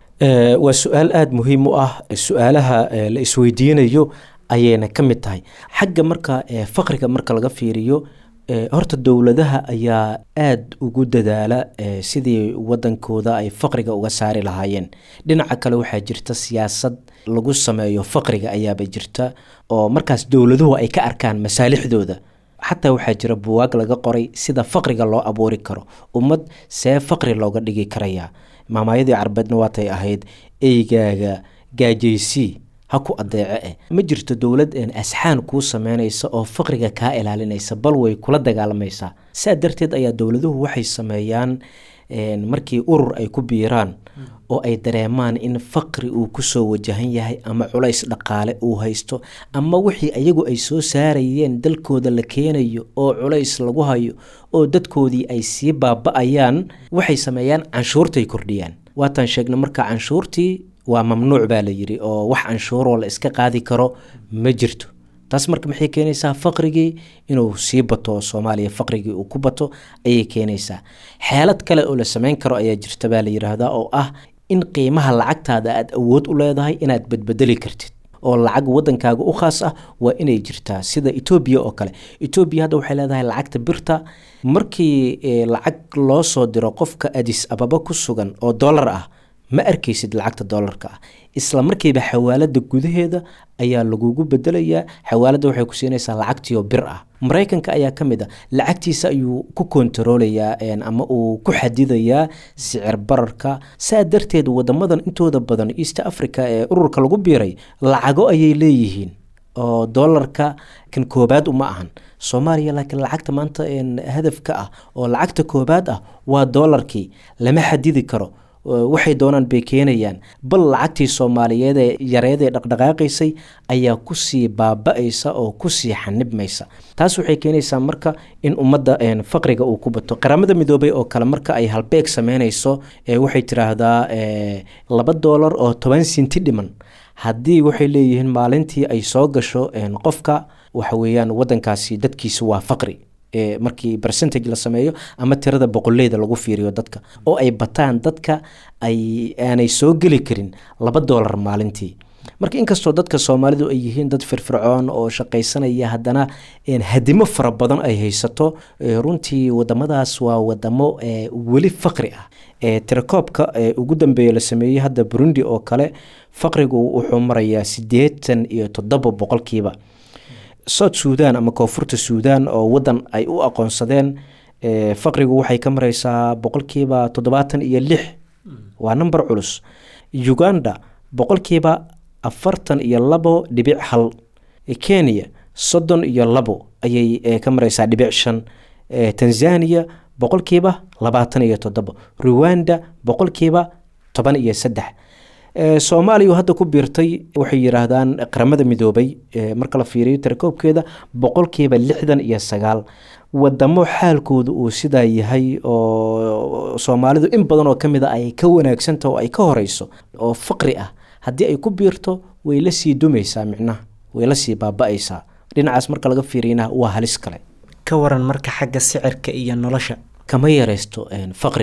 waa su-aal aada muhiim u ah su-aalaha la isweydiinayo ayayna ka mid tahay xagga marka faqriga marka laga fiiriyo horta dowladaha ayaa aada ugu dadaala sidii wadankooda ay faqriga uga saari lahaayeen dhinaca kale waxaa jirta siyaasad lagu sameeyo faqriga ayaaba jirta oo markaas dowladuhu ay ka arkaan masaalixdooda xataa waxaa jira buwaag laga qoray sida faqriga loo abuuri karo ummad see faqri looga dhigi karayaa maamaayadii carbeedna waatay ahayd eygaaga gaajaysii ha ku adeece eh ma jirto dowlad asxaan kuu sameynaysa oo faqriga kaa ilaalinaysa bal way kula dagaalamaysaa saa darteed ayaa dowladuhu waxay sameeyaan markii urur ay ku biiraan oo ay dareemaan in faqri uu kusoo wajahan yahay ama culays dhaqaale uu haysto ama wixii ayagu ay soo saarayeen dalkooda la keenayo oo culays lagu hayo oo dadkoodii ay sii baaba-ayaan waxay sameeyaan canshuurtay kordhiyaan waataan sheegna marka canshuurtii waa mamnuuc baa la yiri oo wax canshuuroo la iska qaadi karo ma jirto taas marka maxay keenaysaa faqrigii inuu sii bato soomaaliya faqrigii uu ku bato ayay keenaysaa xeelad kale oo la sameyn karo ayaa jirta baa la yiraahdaa oo ah in qiimaha lacagtaada aada awood u leedahay inaad badbedeli kartid oo lacag wadankaaga u khaas ah waa inay jirtaa sida etoobiya oo kale etoobiya hadda waxay leedahay lacagta birta markii lacag loo soo diro qofka adis ababa ku sugan oo dollar ah ma arkaysid lacagta doolarka ah isla markiiba xawaalada gudaheeda ayaa lagugu bedelayaa xawaalada waxay ku siinaysaa lacagtiio bir ah maraykanka ayaa ka mid a lacagtiisa ayuu ku kontaroolayaa ama uu ku xadidayaa sicir bararka saa darteed wadamadan intooda badan east africa ee ururka lagu biiray lacago ayay leeyihiin oo doolarka kan koobaad uma ahan soomaaliya laakiin lacagta maanta hadafka ah oo lacagta koobaad ah waa doolarkii lama xadidi karo waxay doonaan bay keenayaan bal lacagtii soomaaliyeed ee yareed ee dhaqdhaqaaqaysay ayaa kusii baaba-aysa oo kusii xanibmaysa taas waxay keenaysaa marka in ummadda faqriga uu ku bato qaramada midoobay oo kale marka ay halbeeg sameynayso waxay tiraahdaa laba doolar oo toban sinti dhiman haddii waxay leeyihiin maalintii ay soo gasho qofka waxa weeyaan wadankaasi dadkiisa waa faqri markii percentage la sameeyo ama tirada boqoleyda lagu fiiriyo dadka oo ay bataan dadka ay aanay soo geli karin laba doolar maalintii marka inkastoo dadka soomaalidu ay yihiin dad firfircoon oo shaqaysanaya haddana hadimo fara badan ay haysato runtii wadamadaas waa wadamo weli faqri ah tirakoobka ugu dambeeya la sameeyey hadda burundi oo kale faqrigu wuxuu marayaa siddeetan iyo toddoba boqolkiiba south suudan ama koonfurta suudan oo wadan ay u aqoonsadeen faqrigu waxay ka mareysaa boqolkiiba toddobaatan iyo lix waa number culus uganda boqolkiiba afartan iyo labo dhibic hal kenya soddon iyo labo ayay ka mareysaa dhibic shan tanzania boqolkiiba labaatan iyo toddobo ruwanda boqolkiiba toban iyo saddex soomaaliya hadda ku biirtay waxay yiraahdaan qaramada midoobay marka la fiiriyo tirakoobkeeda boqolkiiba lixdan iyo sagaal wadamo xaalkooda uu sidaa yahay oo soomaalidu in badan oo kamid a ay ka wanaagsanta oo ay ka horeyso oo faqri ah haddii ay ku biirto way la sii dumaysaa micnaha way la sii baaba-aysaa dhinacaas marka laga fiiriyana waa halis kale ka waran marka xagga sicirka iyo nolosha kama yareysto faqriga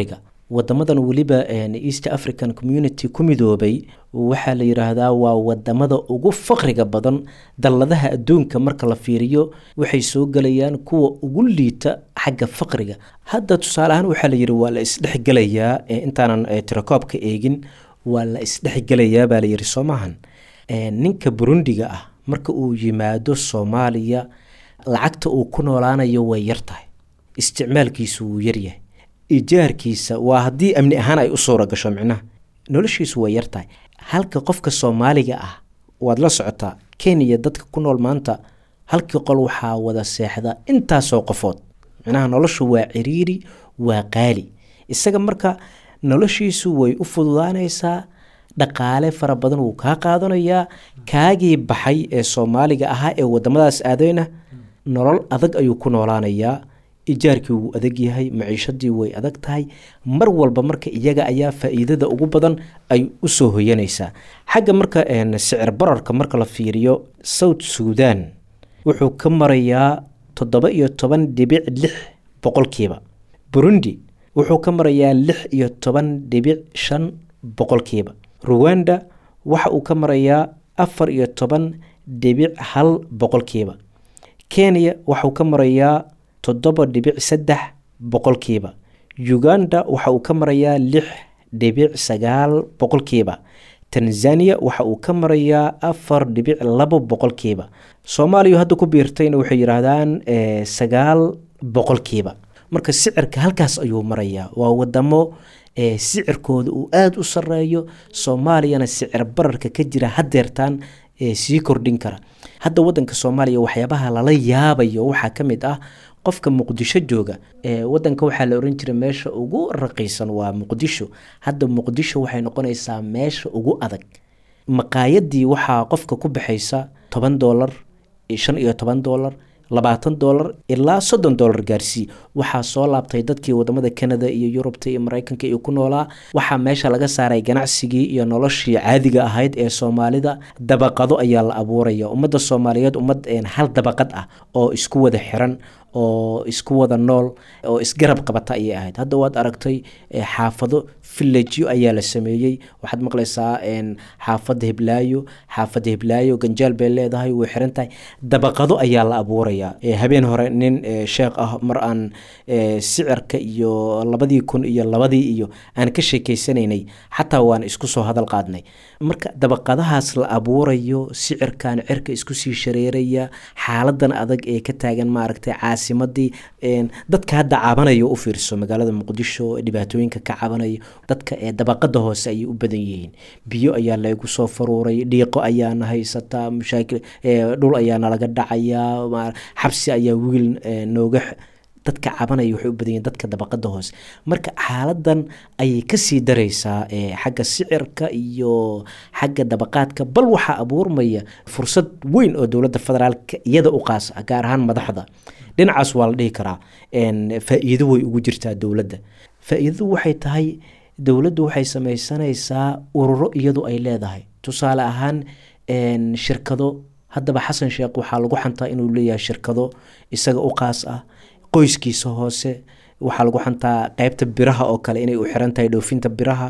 wadamadan weliba east african community ku midoobay waxaa la yidhaahdaa waa wadamada ugu faqriga badan dalladaha adduunka marka la fiiriyo waxay soo gelayaan kuwa ugu liita xagga faqriga hadda tusaale ahaan waxaa la yidhi waa la isdhexgelayaa intaanan tirakoobka eegin waa la isdhexgelayaa baa la yidhi soo maahan ninka burundiga ah marka uu yimaado soomaaliya lacagta uu ku noolaanayo way yar tahay isticmaalkiisu wuu yaryahay ijaarkiisa waa haddii amni ahaan ay u suura gasho micnaha noloshiisu way yar tahay halka qofka soomaaliga ah waad la socotaa kenya dadka ku nool maanta halkii qol waxaa wada seexda intaasoo qofood micnaha noloshu waa ciriiri waa qaali isaga marka noloshiisu way u fududaanaysaa dhaqaale fara badan wuu kaa qaadanayaa kaagii baxay ee soomaaliga ahaa ee wadamadaas aadayna nolol adag ayuu ku noolaanayaa ijaarkii wuu adag yahay maciishadii way adag tahay mar walba marka iyaga ayaa faa-iidada ugu badan ay usoo hoyanaysaa xagga marka sicir bararka marka la fiiriyo south suudan wuxuu ka marayaa toddoba iyo toban dhibic lix boqolkiiba burundi wuxuu ka marayaa lix iyo toban dhibic shan boqolkiiba ruwanda waxa uu ka marayaa afar iyo toban dhibic hal boqolkiiba kenya waxauu ka marayaa toddoba dhibic saddex boqolkiiba uganda waxa uu ka marayaa lix dhibic sagaal boqolkiiba tanzania waxa uu ka marayaa afar dhibic labo boqolkiiba soomaaliya hadda ku biirtayna waxay yidhaahdaan sagaal boqolkiiba marka sicirka halkaas ayuu marayaa waa wadamo sicirkooda uu aada u sareeyo soomaaliyana sicir bararka ka jira hadeertaan sii kordhin kara hadda wadanka soomaaliya waxyaabaha lala yaabayo waxaa ka mid ah qofka muqdisho jooga wadanka waxaa la oran jiray meesha ugu raqiisan waa muqdisho hadda muqdisho waxay noqonaysaa meesha ugu adag maqaayadii waxaa qofka ku baxaysa toban doolar shan iyo toban doolar labaatan doolar ilaa soddon doolar gaarsii waxaa soo laabtay dadkii wadamada canada iyo yurubta iyo mareykanka iyo ku noolaa waxaa meesha laga saaray ganacsigii iyo noloshii caadiga ahayd ee soomaalida dabaqado ayaa la abuuraya ummadda soomaaliyeed ummad hal dabaqad ah oo isku wada xiran oo isku wada nool oo isgarab qabata ayay ahayd hadda waad aragtay xaafado villagyo ayaa la sameeyey waxaad maqlaysaa xaafada hiblaayo xaafada hiblaayo ganjaal bay leedahay way xiran tahay dabaqado ayaa la abuuraya habeen hore nin sheekh ah mar aan sicirka iyo labadii kun iyo labadii iyo aan ka sheekeysanaynay xataa waan isku soo hadal qaadnay marka dabaqadahaas la abuurayo sicirkan cirka isku sii shareeraya xaaladan adag ee ka taagan maaragtay caasimadii dadka hadda cabanaya u fiirso magaalada muqdisho dhibaatooyinka ka cabanaya dadka ee dabaqada hoose ayay u badan yihiin biyo ayaa laygu soo faruuray dhiiqo ayaana haysataa mashaakil dhul ayaa nalaga dhacayaa xabsi ayaa wiil nooga dadka cabanaya waxay u badan yihiin dadka dabaqada hoose marka xaaladan ayay kasii dareysaa xagga sicirka iyo xagga dabaqaadka bal waxaa abuurmaya fursad weyn oo dowladda federaalka iyada u qaas ah gaar ahaan madaxda dhinacaas waa la dhihi karaa faa-iido way ugu jirtaa dowladda faa-iidadu waxay tahay dowladdu waxay sameysanaysaa ururo iyadu ay leedahay tusaale ahaan shirkado haddaba xasan sheekh waxaa lagu xantaa inuu leeyahay shirkado isaga u qaas ah qoyskiisa hoose waxaa lagu xantaa qeybta biraha oo kale inay u xiran tahay dhoofinta biraha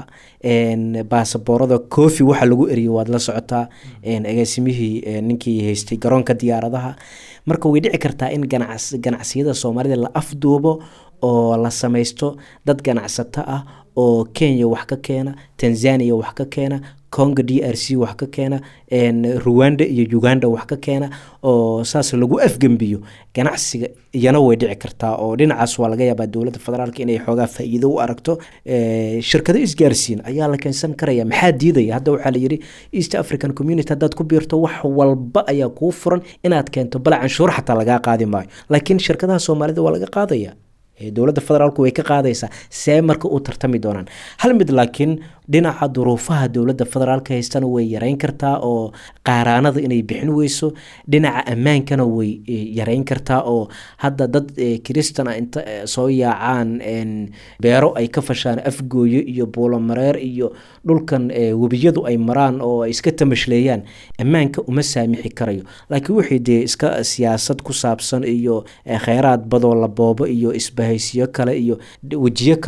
baasaboorada cofi waxa lagu eriyay waad la socotaa agaasimihii ninkii haystay garoonka diyaaradaha marka way dhici kartaa in ganacsiyada soomaalida la afduubo oo la samaysto dad ganacsato ah oo kenya wax ka keena tanzania wax ka keena congo d r c wax ka keena ruwanda iyo uganda wax ka keena oo saas lagu afgembiyo ganacsiga iyana way dhici kartaa oo dhinacaas waa laga yaabaa dowladda federaalk inay xoogaa faa-iido u aragto shirkado isgaarsiin ayaa la keensan karaya maxaa diidaya hadda waxaa layidhi east african community haddaad ku biirto wax walba ayaa kuu furan inaad keento bal canshuur xataa lagaa qaadi maayo laakiin shirkadaha soomaalida waa laga qaadaya dowladda federaalku way ka qaadaysaa see marka u tartami doonaan hal mid laakiin dhinaca duruufaha dowladda federaalka haystana way yareyn kartaa oo qaaraanada inay bixin weyso dhinaca ammaankana way yareyn kartaa oo hadda dad kiristan a inta soo yaacaan beero ay ka fashaan afgooyo iyo buulomareer iyo dhulkan webiyadu ay maraan oo ay iska tamashleeyaan ammaanka uma saamixi karayo laakiin wixii dee iska siyaasad ku saabsan iyo kheyraad badoo la boobo iyo isbahaysiyo kale iyo wejiyo kale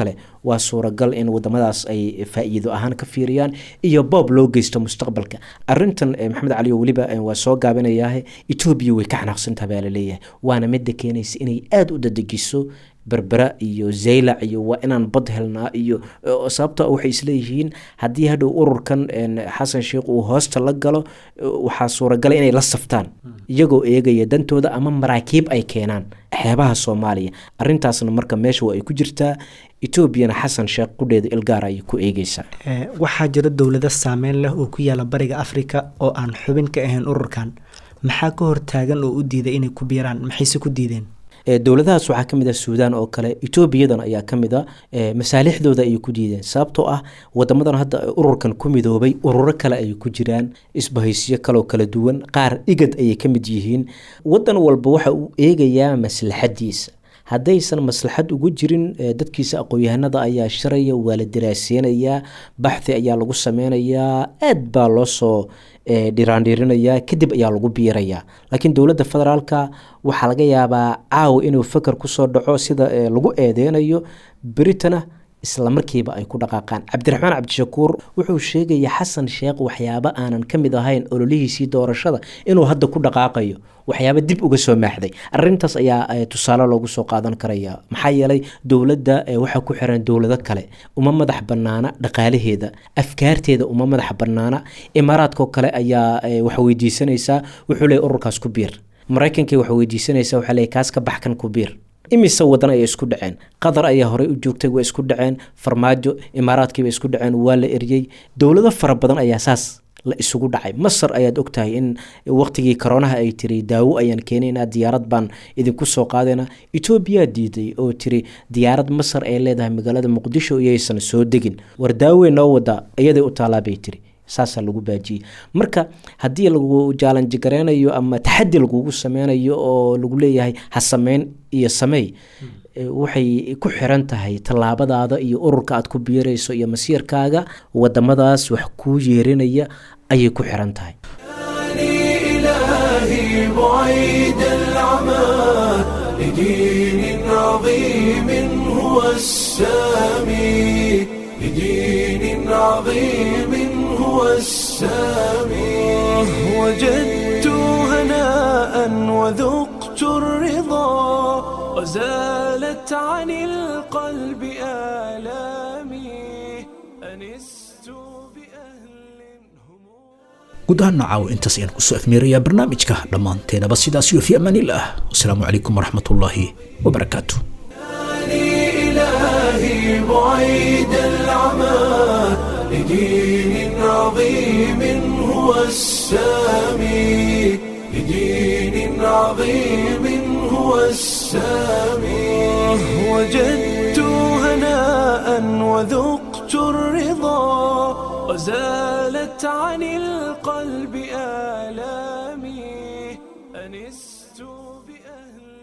waa suuragal in wadamadaas ay faa-iido ahaan ka fiiriyaan iyo boob loo geysto mustaqbalka arintan maxamed cali oo weliba waa soo gaabinayaah etoobiya way ka xanaaqsantaha baa laleeyahay waana midda keenaysa inay aada u dadejiso berbera iyo zaylac iyo waa inaan bad helnaa iyo sababta waxay isleeyihiin haddii hadhow ururkan xasan sheikh uu hoosta la galo waxaa suuragala inay la saftaan iyagoo eegaya dantooda ama maraakiib ay keenaan xeebaha soomaaliya arintaasna marka meesha waa ay ku jirtaa etoobiyana xasan sheekh qudheeda ilgaar ayay ku eegeysaa waxaa jira dowlado saameyn leh oo ku yaala bariga afrika oo aan xubin ka ahayn ururkan maxaa ka hortaagan oo u diiday inay ku biiraan maxayse ku diideen dowladahaas waxaa kamid ah suudaan oo kale etoobiyadan ayaa kamid a masaalixdooda ayay ku diideen sababtoo ah wadamadan hadda ururkan ku midoobay ururo kale ayay ku jiraan isbahaysyo kaloo kala duwan qaar igad ayay ka mid yihiin wadan walba waxa uu eegayaa maslaxadiisa haddaysan maslaxad ugu jirin dadkiisa aqoon-yahanada ayaa shiraya waa la daraaseynayaa baxthi ayaa lagu sameynayaa aad baa loo soo dhiraandhiirinayaa kadib ayaa lagu biirayaa laakiin dowladda federaalka waxaa laga yaabaa caawa inuu fakar kusoo dhaco sida lagu eedeynayo beritana isla markiiba ay ku dhaqaaqaan cabdiraxmaan cabdishakuur wuxuu sheegaya xasan sheekh waxyaabo aanan ka mid ahayn ololihiisii doorashada inuu hadda ku dhaqaaqayo waxyaaba dib uga soo maaxday arintaas ayaa tusaale loogu soo qaadan karaya maxaa yeelay dowladda waxaa ku xiran dowlado kale uma madax banaana dhaqaalaheeda afkaarteeda uma madax banaana imaaraadkao kale ayaa wax weydiisanaysaa wuxuu leey ururkaas ku biir maraykankii wax weydiisanaysaa waxaa leey kaas ka baxkan ku biir imise wadan ayay isku dhaceen qatar ayaa horey u joogtay waa isku dhaceen farmaajo imaaraadkiiba isku dhaceen waa la eriyey dowlado fara badan ayaa saas la isugu dhacay masar ayaad ogtahay in waqtigii koronaha ay tiri daawo ayaan keenaynaa diyaarad baan idinku soo qaadayna etoobiyaa diiday oo tiri diyaarad masar ay leedahay magaalada muqdisho iyaysan soo degin war daawey noo wadaa iyaday u taalaa bay tiri saasaa lagu baajiyey marka haddii lagu jaalanji gareynayo ama taxadi lagugu sameynayo oo lagu leeyahay ha sameyn iyo sameey waxay ku xiran tahay tallaabadaada iyo ururka aad ku biirayso iyo masiirkaaga wadamadaas wax kuu yeerinaya ayay ku xiran tahay إلهي بعيد العمى لدين عظيم هو السامي لدين عظيم هو السامي وجدت هناء وذقت الرضا وزالت عن القلب آلامي أنست guud ahaan nacaawo intaas ayaan kusoo afmeerayaa barnaamijka dhammaanteenaba sidaas iyo fi amaanillaah wasalaamu calaykum waraxmatullaahi wabarakaatu إلهي بعيد العمى لدين عظيم هو السامي لدين عظيم هو السامي وجدت هناء وذقت الرضا وزالت عن القلب آلامي أنست بأهل